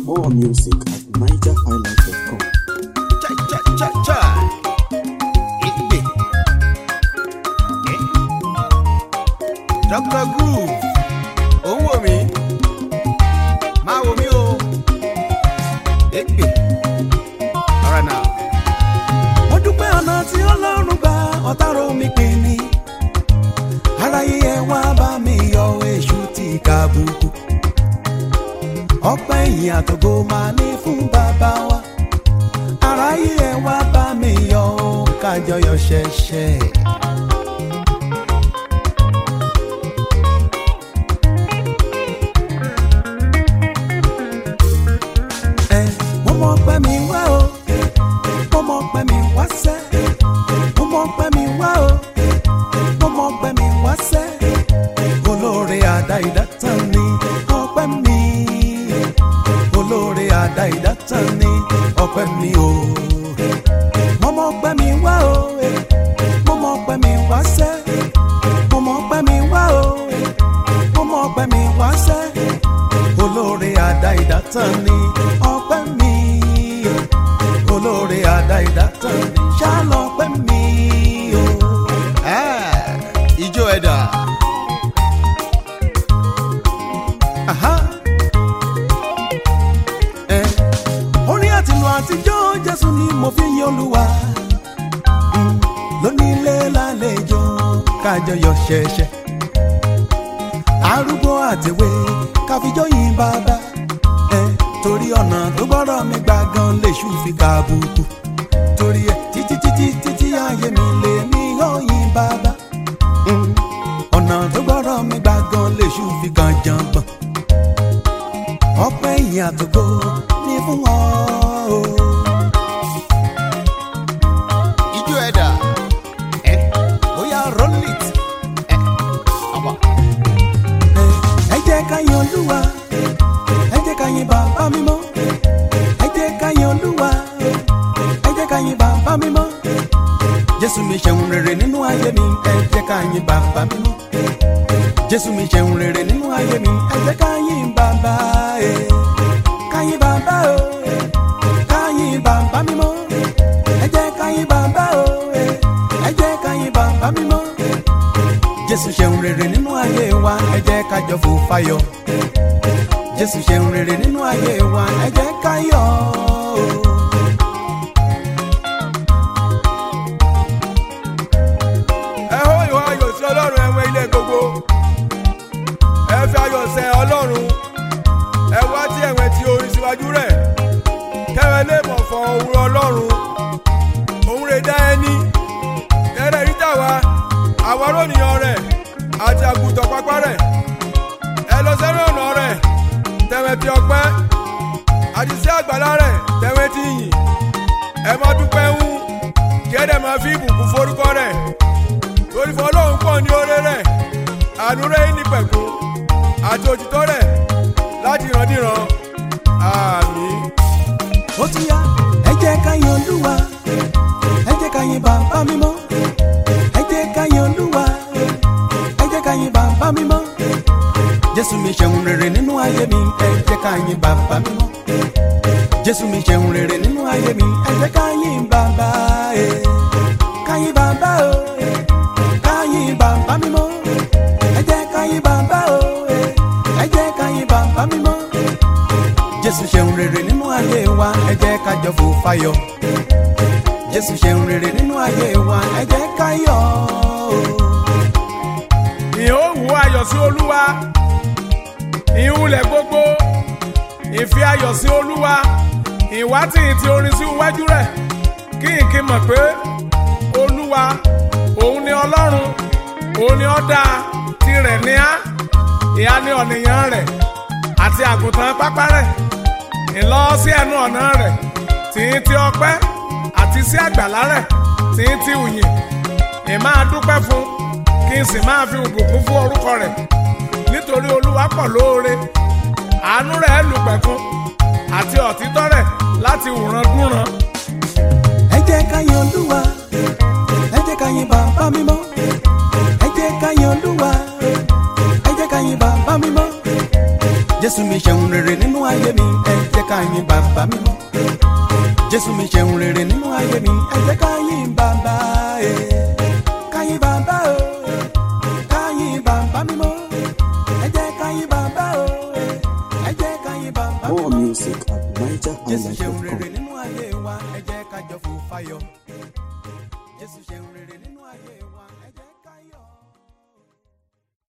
More music at nigerhighlife.com. Chai, chai, chai, chai. Igbe. Eh? Dr. Groove. Ó ń wò mí. Máa wò mí o. Igbe. Alright now. mo dúpẹ́ ọ̀nà tí ọlọ́run gba ọ̀tárò mi pè mí aráyé ẹ wá bá mi yọ èṣù tí kàbùkù ọpẹ́ ìyìn àtògo máa ní fún bàbá wa aráyé ẹ wá bá mi yọ kájọyọ̀ ṣẹ̀ṣẹ̀. ẹ mo mọ pẹ́ mi wá o mo mọ pẹ́ mi wá sẹ́ mo mọ pẹ́ mi wá o mo mọ pẹ́ mi wá sẹ́ olóore àdá ìdátàn ni ọpẹ́ mi olóore àdá ìdátàn ni ọpẹ́ mi o mo mọ pẹ́ mi wá o mo mọ pẹ́ mi wá sẹ́ mo mọ pẹ́ mi wá o mo mọ pẹ́ mi wá sẹ́ olóore àdá ìdátàn ni ọpẹ́ mi olóore àdá ìdátàn ni ṣálọpẹ́ mi o. Ah, Ijó ẹ̀dà. Aha. Ẹ, orin àtìlù àtijọ́ jésù ni mo fi yin olúwa Mm, lónílé lálejò kájọyọ̀ ṣẹ̀ṣẹ̀ arúgbó àtẹ̀wé káfíjọ́ yìn bàbá ẹ torí ọ̀nà tó gbọ́dọ̀ mi gbà gan léṣù fi kàbùkù torí ẹ títí títí títí ayé mi lè mí ó yìn bàbá Mm, ọ̀nà tó gbọ́dọ̀ mi gbà gan léṣù fi kàn jàngbọ̀n ọpẹ́ ìyìn àtòkò ní fún ọ o. Ijó ẹ̀dà. Ẹ bóyá roll it. Ẹ ọ̀bà. ẹ jẹ́ ká yin olúwa ẹ jẹ́ ká yin bàbá mímọ́ ẹ jẹ́ ká yin olúwa ẹ jẹ́ ká yin bàbá mímọ́ jésù mi ṣeun rere nínú ayé mi ẹ jẹ́ ká yin bàbá mímọ́ jésù mi ṣeun rere nínú ayé mi ẹ jẹ́ ká yin bàbá ẹ ká yin bàbá o ẹ ká yin bàbá mímọ́ ẹ jẹ́ ká yin bàbá o ẹ ẹ jẹ́ ká yin bàbá mímọ́ jésù ṣeun rere nínú ayé wa ẹ jẹ́ ká jọ fò fáyọ̀ jésù ṣeun rere nínú ayé wa ẹ jẹ́ ká yọ̀ o. ẹ hó ìwà ayọ̀ sí ọlọ́run ẹ̀wọ̀n ilé gbogbo ẹ fi ayọ̀ sẹ ọlọ́run ẹ wá tí ẹ̀wọ̀n ti orin síwájú rẹ̀ kẹ́wẹ́ lè mọ̀ fọ òwúrọ̀ ọlọ́run òun rè dá ẹni ẹrẹ ríta wa àwọn arónìyàn rẹ̀ àti àgùntàn pápá rẹ̀ ẹ lọ sẹ́nu ọ̀nà rẹ̀ tẹ̀wẹ̀ ti ọpẹ́ àti sí àgbàlá rẹ̀ tẹ̀wẹ̀ ti yìn ẹ má dúpẹ́ ń kí ẹ dẹ̀ máa fi ìbùkún forúkọ rẹ̀ torí fọlọ́hún pọ̀ ní oore rẹ̀ àánú rẹ̀ ní pẹ̀kún àti òtítọ́ rẹ̀ láti ìrandíran àmín. ó ti yá ẹ jẹ́ ká yin olúwa ẹ jẹ́ ká yin bàbá mímọ́ ẹ jẹ́ ká yin olúwa ẹ jẹ́ ká yin bàbá mímọ́ jésù mi ṣeun rere nínú ayé mi ẹ jẹ́ ká yin bàbá mímọ́ jésù mi ṣeun rere nínú ayé mi ẹ jẹ́ ká yin bàbá ẹ ká yin bàbá o ẹ ká yin bàbá mímọ́ ẹ jẹ́ ká yin bàbá o ẹ ẹ jẹ́ ká yin bàbá mímọ́ jésù ṣeun rere nínú ayé wa ẹ jẹ́ ká jọ fò fáyọ̀ jésù ṣeun rere nínú ayé wa ẹ jẹ́ ká yọ̀ o. ìhóhùn ayọ̀ sí olúwa ìhùlẹ̀ gbogbo ìfi ayọ̀ sí olúwa ìwátì ti orin sí iwájú rẹ̀ kí n kí mọ̀ pé olúwa òun ni ọlọ́run òun ni ọ̀dà tirẹ̀ ní á ìhà ni ọ̀nìyàn rẹ̀ àti àgùntàn pápá rẹ̀ ìlọ sí ẹnu ọ̀nà rẹ̀ tí ń ti ọpẹ́ àti sí àgbàlá rẹ̀ tí ń ti ùyìn ìmáa dúpẹ́ fún kí n sì máa fi ìbùkún fún orúkọ rẹ̀ nítorí olúwa pọ̀ lóore àánú rẹ̀ lùpẹ̀kun àti ọ̀títọ́ rẹ̀ láti wùrán dúnran. ẹ jẹ́ ká yin olúwa ẹ jẹ́ ká yin bàbá mímọ́ ẹ jẹ́ ká yin olúwa ẹ jẹ́ ká yin bàbá mímọ́ jésù mi ṣeun rere nínú ayé mi ẹ jẹ́ ká ká yìn bàbá mímọ́ jésù mi ṣeun rere nínú ayé mi ẹ jẹ́ ká yìn bàbá ẹ̀ ká yìn bàbá o ká yìn bàbá mímọ́ ẹ jẹ́ ká yìn bàbá o ẹ jẹ́ ká yìn bàbá More mímọ́ music at jésù ṣeun nigerhighlife.com. rere nínú ayé wa ẹ jẹ́ ká jọ fò fáyọ̀ jésù ṣeun rere.